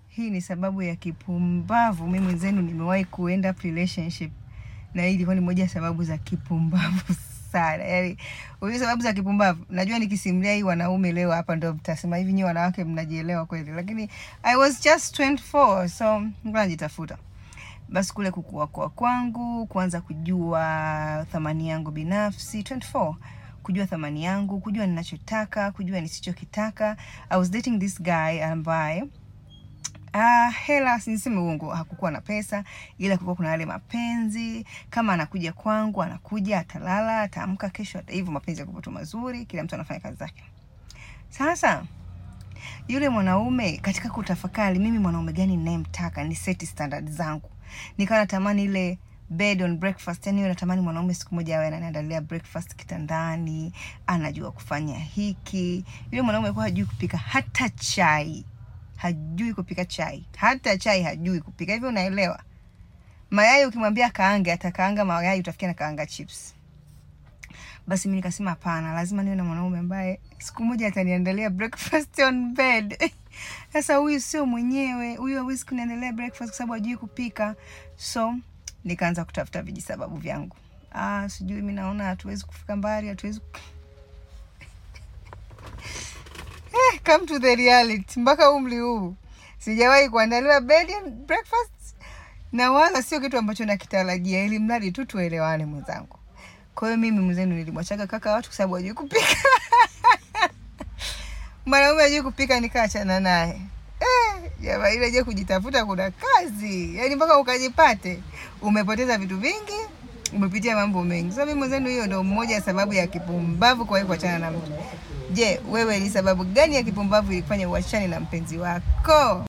hii ni sababu ya kipumbavu. Mimi mwenzenu nimewahi kuenda relationship na hii ilikuwa ni moja ya sababu za kipumbavu sana. Yaani unajua sababu za kipumbavu. Najua nikisimulia hii wanaume leo hapa ndio mtasema hivi nyinyi wanawake mnajielewa kweli. Lakini I was just 24 so nilikuwa najitafuta. Basi kule kukua kwa kwangu, kuanza kujua thamani yangu binafsi 24 kujua thamani yangu, kujua ninachotaka, kujua nisichokitaka. I was dating this guy ambaye Ah, hela siniseme uongo, hakukuwa na pesa, ila kulikuwa kuna yale mapenzi. Kama anakuja kwangu, anakuja, atalala, ataamka kesho, ata- hivyo mapenzi yako tu mazuri, kila mtu anafanya kazi zake. Sasa yule mwanaume katika kutafakari, mimi mwanaume gani ninayemtaka, ni seti standard zangu, nikawa natamani ile bed on breakfast, yani natamani mwanaume siku moja awe ananiandalia breakfast kitandani, anajua kufanya hiki. Yule mwanaume alikuwa hajui kupika hata chai hajui kupika chai, hata chai hajui kupika. Hivyo unaelewa, mayai ukimwambia kaange, atakaanga mayai, utafikia na kaanga chips. Basi mimi nikasema hapana, lazima niwe na mwanaume ambaye siku moja ataniandalia breakfast on bed. Sasa huyu sio mwenyewe, huyu hawezi kuniandalia breakfast kwa sababu hajui kupika. So nikaanza kutafuta vijisababu vyangu. Ah, sijui mimi naona hatuwezi kufika mbali, hatuwezi ku- Eh, come to the reality. Mpaka umri huu sijawahi kuandaliwa bed and breakfast, na wala sio kitu ambacho nakitarajia, ili mradi tu tuelewane mwenzangu. Kwa hiyo mimi mwenzenu nilimwachaga kaka watu kwa sababu hajui kupika. Mwanaume hajui kupika, nikaachana naye. Eh, jamaa ile je, kujitafuta kuna kazi, yaani mpaka ukajipate umepoteza vitu vingi, umepitia mambo mengi. So mimi mwenzenu, hiyo ndio moja ya sababu ya kipumbavu kwa kuachana na mtu. Je, wewe ni sababu gani ya kipumbavu ilikufanya uachane na mpenzi wako?